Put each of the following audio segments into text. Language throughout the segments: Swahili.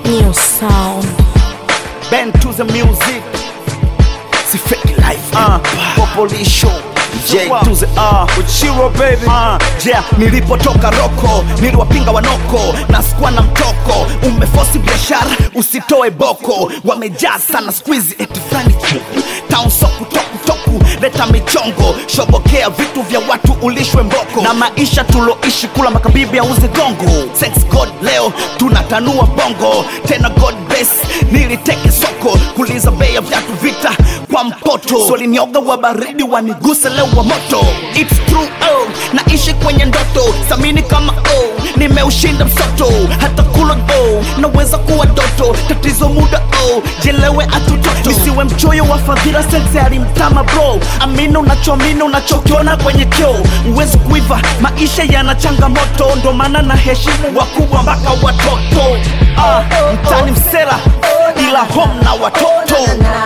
New sound. Bend to the music. Si fake life. Uh, Popolisho. J to the R. Uchiro baby. Uh, yeah, nilipotoka roko niliwapinga wanoko na sikuwa na mtoko. Umefosi biashara usitoe boko, wamejaa sana squeeze eti fulani town soku toku toku, leta michongo, shobokea vitu vya watu ulishwe mboko, na maisha tuloishi kula makabibi auze gongo. Sex god leo tunatanua bongo tena, god bless niliteke soko kuliza bei ya viatu vita kwa mpoto, solinioga wa baridi waniguse leo wa moto. It's true oh, naishi kwenye ndoto samini kama oh, nimeushinda msoto hata kula oh, naweza kuwa doto tatizo muda oh, jelewe atutoto nisiwe mchoyo wa fadhila sense alimtama bro amini unachoamini unachokiona kwenye kio uwezi kuiva maisha yana changamoto ndo maana na heshimu wakubwa mpaka watoto ah, mtani msela ila home na watoto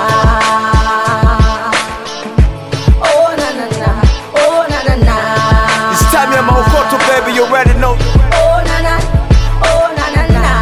Oh na na na, oh na na na. It's time ya Maokoto, baby, you already know. Oh na na, oh na na na.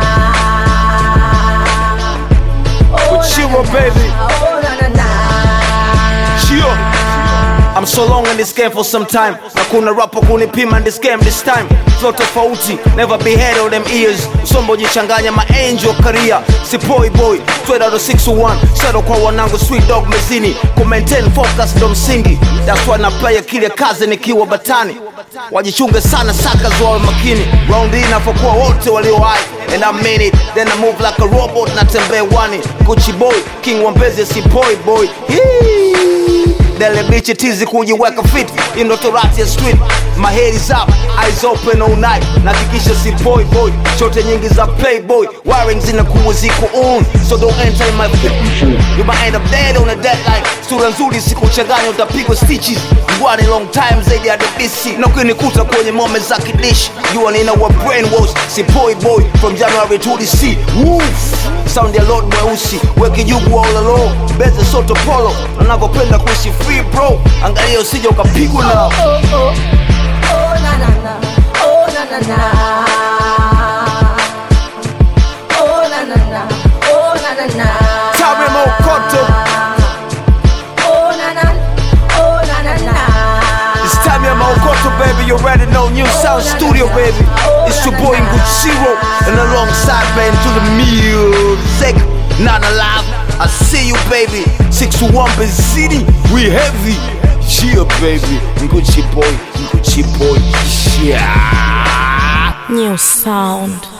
Oh Uchiro, na na na, baby. Oh na na na. Chio. I'm so long in this game for some time na kuna rapo kunipima in this game this time flow tofauti never be head of them ears sombo jichanganya my angel career si boy boy straight out of 601 shadow kwa wanangu sweet dog mezini ku maintain focus ndo msingi that's why na play kile kazi nikiwa batani wajichunge sana saka wawe makini round hii nafokuwa wote walio hai and I mean it then I move like a robot natembea wani Gucci boy king wa mbezi si boy boy Hii. Dele bichi tizi kujiweka fit in torati ya street My head is up, eyes open all night Nahakikisha si boy boy Shote nyingi za playboy Wiring zinakuwa ziko on So don't enter in my You might end up dead on a deadline Sura nzuri sikuchanganya utapigwa stitches Ngwani long time zaidi ya debisi Na ukinikuta kwenye mome za kidishi Jua nina wa brainwash Si boy boy from January to DC Woof Sound ya Lord mweusi Weki jugu all alone Beze soto polo Nanavyopenda kuishi free bro Angalia usije ukapigwa na Oh oh, oh na na na, oh na na na. Oh na na na, oh na na na. Tame Mokoto. Oh na na, oh na na na. It's time ya Maokoto baby You already know New Sound Studio baby It's your boy Nguchiro And alongside band to the music Not alive I see you baby 621 Benzini We heavy Yeah baby Nguchi boy Nguchi boy Yeah New sound.